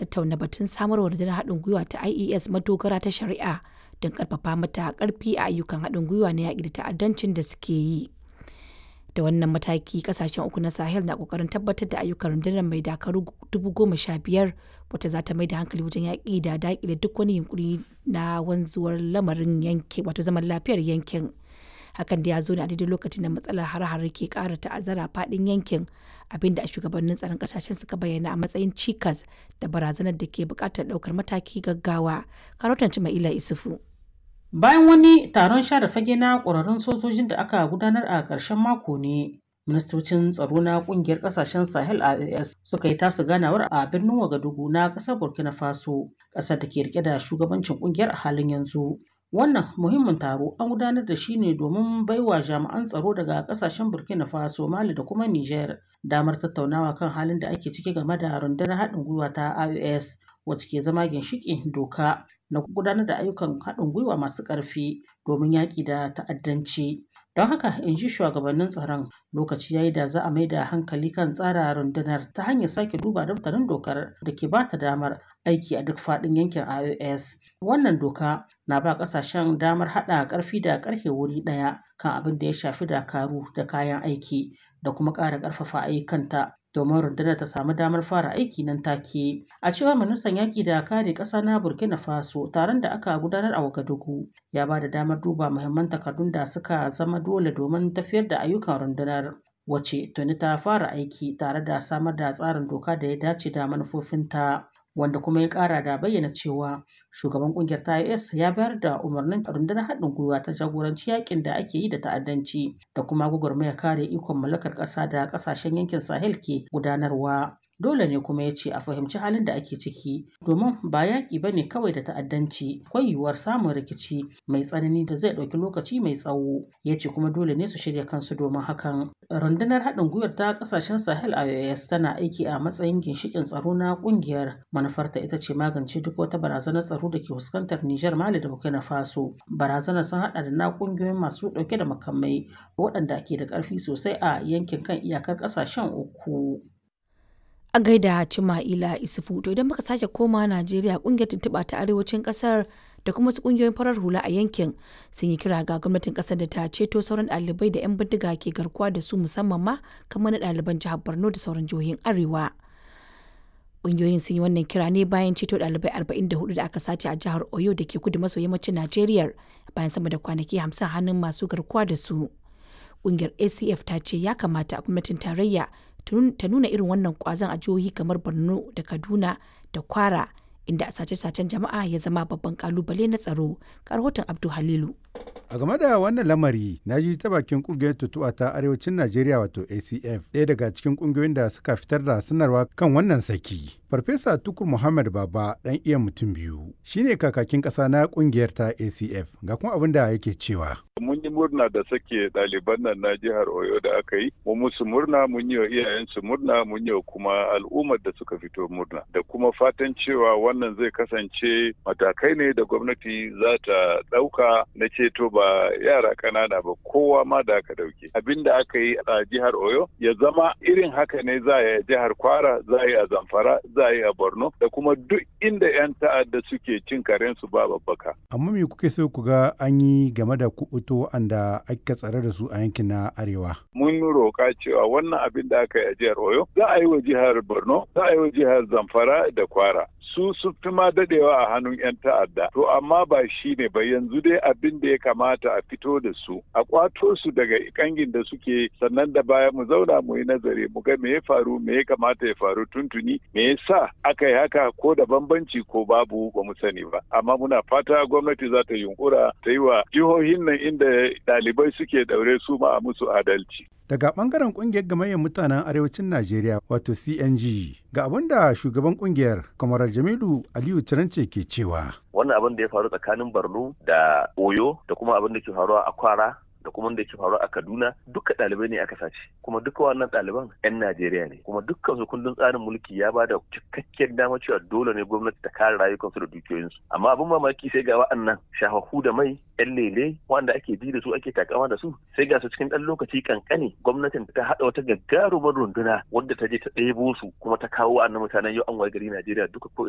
tattauna batun samarwa rundunar haɗin gwiwa ta IES madogara ta shari'a don ƙarfafa mata ƙarfi a ayyukan haɗin gwiwa na yaƙi da ta'addancin da suke yi. Da wannan mataki ƙasashen uku na Sahel na ƙoƙarin tabbatar da ayyukan rundunar mai dakaru dubu goma sha biyar wata za ta mai da hankali wajen yaƙi da daƙile duk wani yunƙuri na wanzuwar lamarin yankin wato zaman lafiyar yankin. hakan da ya zo ne a daidai lokacin da matsalar hare-hare ke kara ta'azzara faɗin yankin abinda a shugabannin tsaron kasashen suka bayyana a matsayin cikas da barazanar da ke buƙatar ɗaukar mataki gaggawa karotan ila isufu bayan wani taron share fage na ƙwararrun sojojin da aka gudanar a ƙarshen mako ne ministocin tsaro na ƙungiyar ƙasashen sahel ias suka yi tasu ganawar a birnin wagadugu na ƙasar burkina faso ƙasar da ke rike da shugabancin ƙungiyar a halin yanzu Wannan muhimmin taro an gudanar da shi ne domin baiwa jami'an tsaro daga kasashen Burkina Faso, Mali da kuma Niger damar tattaunawa kan halin da ake ciki game da rundunar haɗin gwiwa ta IOS wacce ke zama ginshiƙin doka na gudanar da ayyukan haɗin gwiwa masu ƙarfi domin yaƙi da ta'addanci. Don haka in ji shugabannin tsaron lokaci yayi da za a mai da hankali kan tsara rundunar ta hanyar sake duba daftarin dokar da ke ba ta damar aiki a duk faɗin yankin IOS. Wannan doka na ba ƙasashen damar haɗa ƙarfi da ƙarfe wuri ɗaya kan abin da ya shafi dakaru da kayan aiki da kuma ƙara ƙarfafa ayyukanta domin rundunar ta samu damar fara aiki nan take. A cewar ministan yaƙi da kare ƙasa na Burkina Faso taron da aka gudanar a Wagadugu ya ba da damar duba muhimman takardun da suka zama dole domin tafiyar da ayyukan rundunar. Wace tuni ta fara aiki tare da samar da tsarin doka da ya dace da manufofinta. wanda kuma ya kara da bayyana cewa shugaban kungiyar ta IS ya bayar da umarnin rundunar haɗin gwiwa ta jagoranci yakin da ake yi da ta'addanci da kuma gwagwarmaya kare ikon mallakar ƙasa da ƙasashen yankin Sahel ke gudanarwa. Dole ne kuma ya ce a fahimci halin da ake ciki domin ba yaƙi ba ne kawai da ta'addanci akwai yiwuwar samun rikici mai tsanani da zai ɗauki lokaci mai tsawo ya ce kuma dole ne su shirya kansu domin hakan. Rundunar haɗin gwiwar ta ƙasashen Sahel IOS tana aiki a matsayin ginshiƙin tsaro na ƙungiyar manufarta ita ce magance duk wata barazanar tsaro da ke fuskantar Nijar Mali da Burkina Faso. Barazanar sun haɗa da na ƙungiyoyin masu ɗauke da makamai waɗanda ke da ƙarfi sosai a yankin kan iyakar ƙasashen uku. a gaida Cima'ila Isufu to idan muka sake koma Najeriya kungiyar tuntuɓa ta arewacin ƙasar da kuma wasu kungiyoyin farar hula a yankin sun yi kira ga gwamnatin ƙasar da ta ceto sauran ɗalibai da 'yan bindiga ke garkuwa da su musamman ma kamar na ɗaliban jihar Borno da sauran jihohin Arewa. Kungiyoyin sun yi wannan kira ne bayan ceto ɗalibai 44 da aka sace a jihar Oyo da ke kudu maso yammacin Najeriya bayan sama da kwanaki 50 hannun masu garkuwa da su. Kungiyar ACF ta ce ya kamata gwamnatin tarayya ta nuna irin wannan kwazon a jihohi kamar borno da kaduna da kwara inda a sace-sacen jama'a ya zama babban kalubale na tsaro rahoton abdu halilu a game da wannan lamari na ji ta bakin kungiyar tutuwa ta arewacin najeriya wato acf ɗaya daga cikin kungiyoyin da suka fitar da sanarwa kan wannan saki farfesa tukur muhammad baba ɗan iya mutum biyu shine kakakin ƙasa na kungiyar ta acf ga kuma abin da yake cewa mun yi murna da sake ɗaliban nan na jihar Oyo da aka yi, mu musu murna mun yi wa iyayensu murna mun yi wa kuma al'ummar da suka fito murna da kuma fatan cewa wannan zai kasance matakai ne da gwamnati za ta ɗauka na ceto ba yara ƙanana ba kowa ma da aka ɗauke. Abin da aka yi a jihar Oyo ya zama irin haka ne za a yi a jihar Kwara, za a yi a Zamfara, za a yi a Borno da kuma duk inda 'yan ta'adda suke cin karensu ba babbaka. Amma me kuke so ku ga an yi game da kuɓuto waɗanda aka tsare da su a yankin na arewa. Mun roƙa cewa wannan abin da aka yi a jihar Oyo za a yi wa jihar Borno, za a yi wa jihar Zamfara da Kwara. su sun fi ma dadewa a hannun 'yan ta'adda to amma ba shi ne ba yanzu dai abin da ya kamata a fito da su a kwato su daga kangin da suke sannan da baya mu zauna mu yi nazari mu ga me ya faru me ya kamata ya faru tuntuni me yasa aka yi haka ko da bambanci ko babu ba mu sani ba amma muna fata gwamnati za ta yunkura ta yi wa jihohin nan inda ɗalibai suke daure su ma a musu adalci daga bangaren kungiyar gamayyar mutanen arewacin najeriya wato cng ga abin da shugaban kungiyar kamarar jamilu aliyu cirance ke cewa wannan abin da ya faru tsakanin borno da oyo da kuma abin da ke faruwa a kwara da kuma da ke faru a Kaduna duka ɗalibai ne aka sace kuma duka wannan ɗaliban 'yan Najeriya ne kuma dukkan su kundin tsarin mulki ya ba da cikakken dama cewa dole ne gwamnati ta kare rayukansu da dukiyoyinsu amma abin mamaki sai ga wa'annan shahahu da mai 'yan lele wanda ake ji da su ake takama da su sai ga su cikin ɗan lokaci kankane gwamnatin ta haɗa wata gagarumar runduna wadda ta je ta ɗebo su kuma ta kawo wa'annan mutanen yau an waye gari Najeriya duka ko